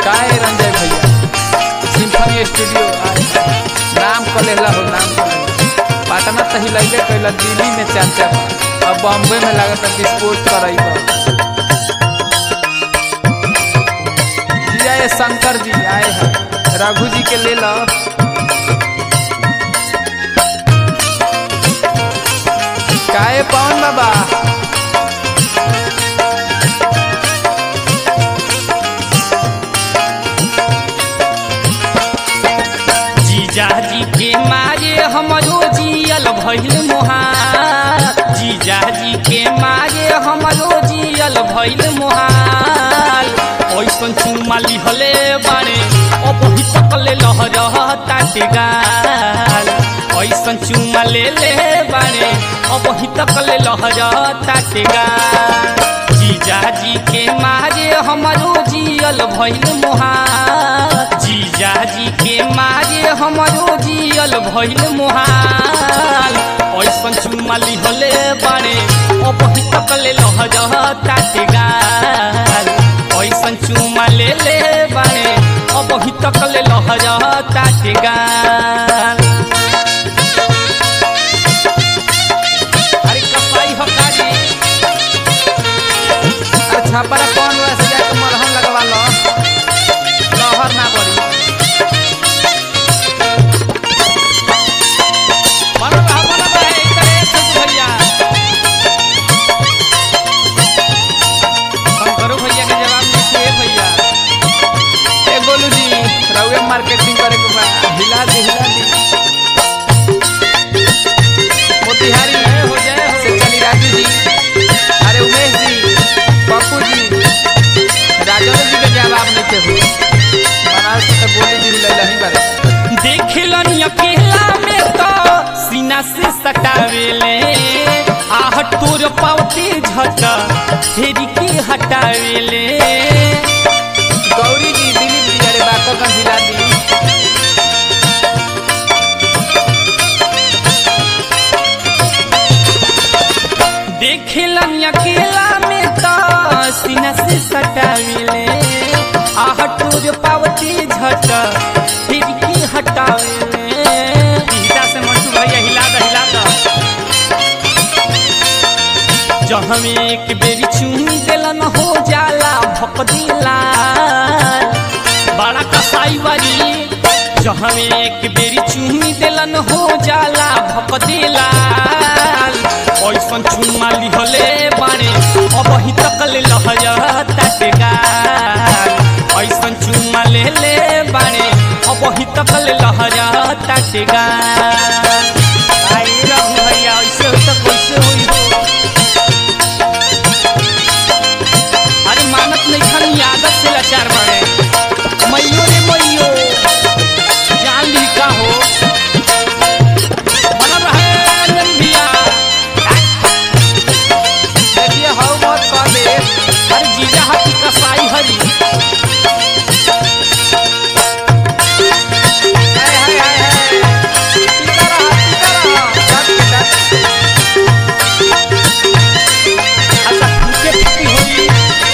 काहे रंजय भैया symphony studio आए नाम कलेला हो नाम कलेला पटना तही लैबे कैला दिल्ली में चर्चा बा अब बॉम्बे में लागत विस्फोट करई बा जी आए शंकर जी आए हैं रघु जी के ले लो काहे पवन बाबा जीजाजी के मारे हमरो जियल भइल मोहार जीजाजी के मारे हमरो जियल भइल मोहार ओइसन चुमा लिहले बारे अब ही तकले लहर ताटे गाल ओइसन चुमा ले ले बारे अब ही तकले लहर ताटे गाल जीजाजी के मारे हमरो जियल भइल मोहार जीजाजी के मारे हमरो जियल भइल मोहाल ऐसन चुमा लिहले बारे अब ही तकले लहर ताटे गाल ऐसन चुमा ले ले बारे अब ही तकले लहर ताटे गाल अरे कसाई हो काजी अरे छापरा कौन वैसे जाके मलहम लगवा लो लहर ना पड़ी बनो रहा बनो रहा है इधर एक छोटू भैया शंकरू भैया के जवाब नहीं दिए भैया ए गोलू जी रउए मार्केटिंग करे के बा हिला दी हिला दी मोतिहारी जय हो जय हो से चली राजू जी अरे उमेश जी पप्पू जी राजेंद्र जी के जवाब नहीं थे हो बनारस से तो गोली जी हिला नहीं बारे देखलन अकेला में तो सीना से सटावेले आह तोर पावते झट फेरी के हटावेले गौरी जी दिलीप जी अरे बातों का हिला दी देखलन अकेला में तो सीना से सटावेले आह तोर पावते झट फेरी के हटावेले हिला से मंटू भैया हिला दो हिला दो जहाँ एक बेरी चुन दिलन हो जाला भक दिला बड़ा कसाई बारी जहाँ एक बेरी चुन दिलन हो जाला भक दिला ऐसन चुम्मा लिहले बारे अब ही तकले लहर ताटेगाल ऐसन चुम्मा ले ले बारे अब ही तकले लहर ताटेगाल आई रघु भैया ऐसे हो तो कैसे होई हो अरे मानत नहीं खानी आदत से लाचार बने मैयो रे मैयो जान ली का हो बनल रहे रंजन भैया देखिए हौ मत कर दे अरे जीजा हाथी कसाई हरी हाय हाय हाय हाय टीका रहा टीका रहा डट के डट अच्छा फूके फूकी होई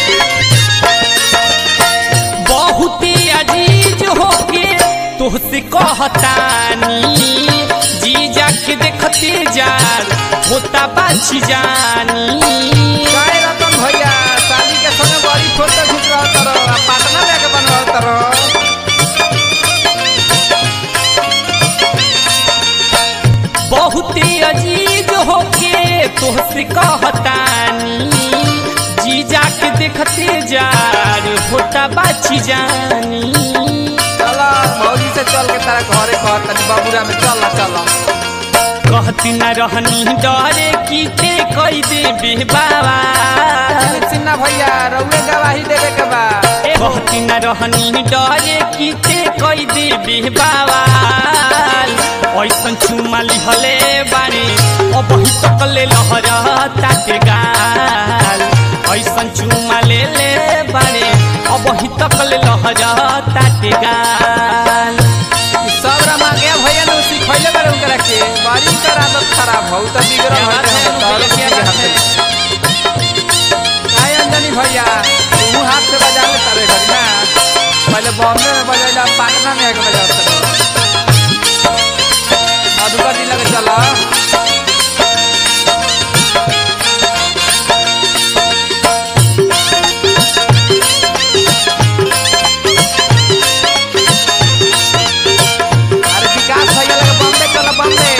बहुते अजीज होके तोहसे कहतानी जीजा के देखते जाल होता बाछी जानी काय रतन भैया शादी के संगे बड़ी फोटो खींच रहा तरो आ पटना जाके बनवा तरो बहुते अजीज होके तोहसे कहतानी जीजा के देखते जार होता बाछी जानी चला मौली से चल के तारा घरे कह तनी बाबूरा में चल चल कहती न रहनी डरे की ते कई दे बाबा सिन्हा भैया रउए गवाही देवे के बा कहती न रहनी डरे की ते कई दे बाबा ऐसन चुमा लिहले बारे अब ही तकले लहर ताटे गाल ऐसन चुमा ले ले बारे अब ही तकले लहर ताटे गाल ई सब रमा गया भैया ने सिखैले बारे उनकरा के बड़ी कर आदत खराब हो त बिगड़ क्या बात है, तोहरे क्या के बात है? हाथे। काय अंजनी भैया तू हाथ से बजा ले तारे घड़ी ना पहले पहले बॉम्बे में बजाइला पटना में आके बजाओ मधुकर जिला के चला अरे विकास भैया लगे बॉम्बे चला बॉम्बे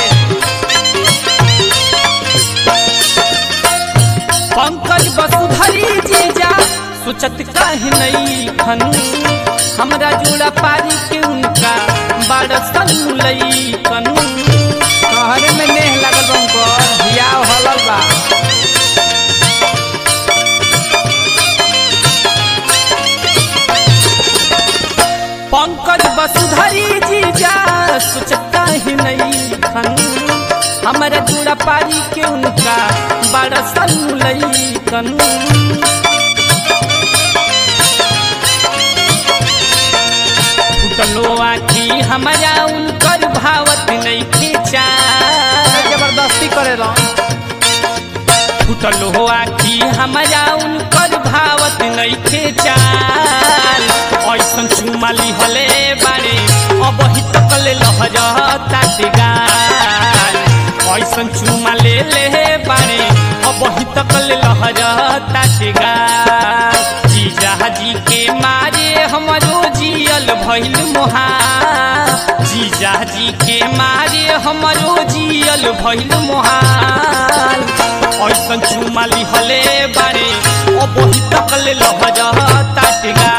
पंकज वसुधरी जीजा सोचत काहे नहीं खन हमरा जोड़ा पारी के उनका बड़ सनुलई कन कहरे में नेह लगल बा उनकर हियाव हलल बा पंकज वसुधरी जीजा सोचत काहे नहीं खन हमरा जोड़ा पारी के उनका बड़ सनुलई कन फुटलो आखी हमरा उनकर भावत नहीं खींचा जबरदस्ती करेला फुटल हो आखी हमरा उनकर भावत नहीं खेचाल ऐसन चुमाली हले बारे अब ही तकल लहरता गाल ऐसन चुमा ले ले बारे अब ही तकल लहरता गाल जीजा जी के मारे हमरो जियल भइल मोहा जीजा जी के मारे हमरो जियल भइल मोहाल ऐसन चुमाली हले बारे ओ बही तकले लहजा ताटगा